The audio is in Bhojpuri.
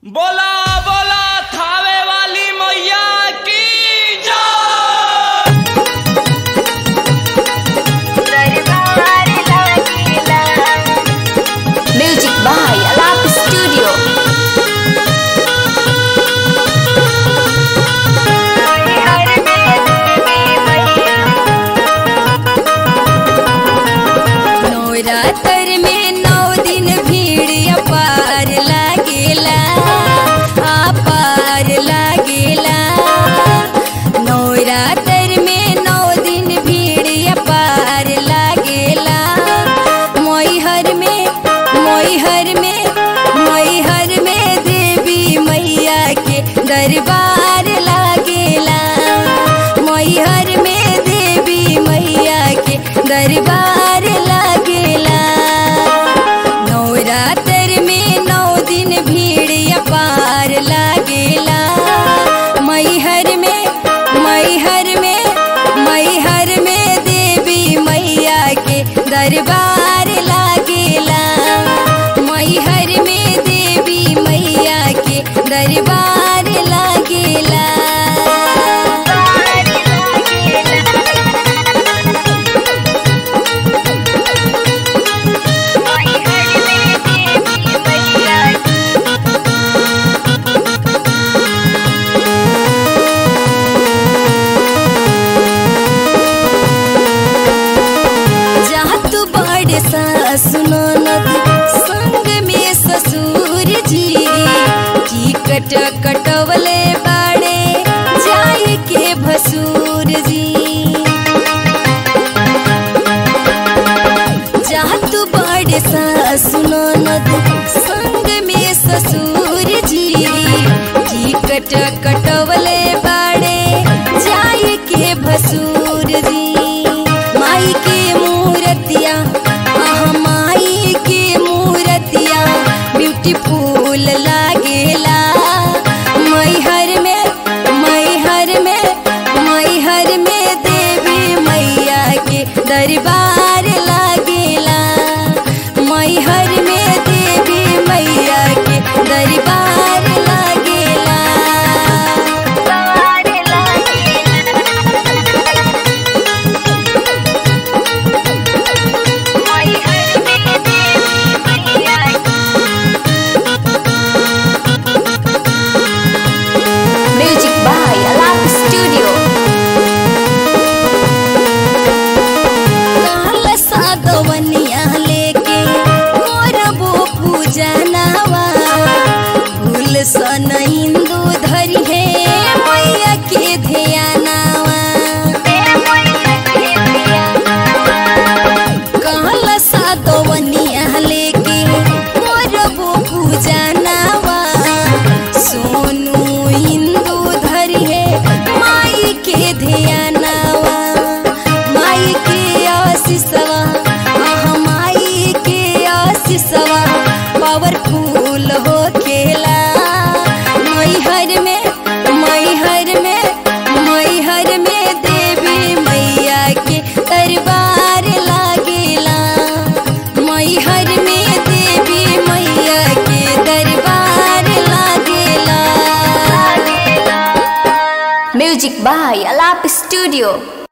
बोला बोला थावे वाली मैया की जय दरबार लागिला Music by Alap Studio. हर में मैया नवरात्र में नौ दिन भीड़ अपार लागेला अपार लागेला नवरात्र में नौ दिन भीड़ अपार लागेला मोहर में मोहर में मोहर में देवी मैया के दरबार लागेला मोहर में देवी मैया के दरबार लागेला नवरात्र में नौ दिन भीड़ अपार लागेला मैहर में मैहर में मैहर में देवी मैया के दरबार लागेला मैहर में देवी मैया के दरबार लागेला दरबार लागिला ओय हर में देवी मैया जहाँ तू बड़े सासु ननद संग में ससुर जी टिकट कटवले बाड़े जाए के भसुर जी जहाँ तू बड़े सासु ननद संग में ससुर जी टिकट कटवले बाड़े जाए के भसुर जी माई के मूर्तिया आह माई के मूर्तिया ब्यूटीफुल लागेला मैहर में मैहर में मैहर में देवी मैया के दरबार लागेला मैहर में देवी मैया के दरबार लागेला दरबार लागिला ओय हर में देवी मैया Music by Alap Studio. काल सादवनिया लेके करबो पूजनवा फूल सन हिंदू धरी है मैया के ध्यानवा काल सादवनिया लेके करबो पूजनवा सोनू हिंदू धरी है माई के ध्यानवा माई के आशीषवा आह माई के आशीषवा पावरफुल हो खेला मैहर में मैहर में मैहर में देवी मैया के दरबार लागेला मैहर में देवी मैया के दरबार लागेला म्यूजिक बाय अलाप स्टूडियो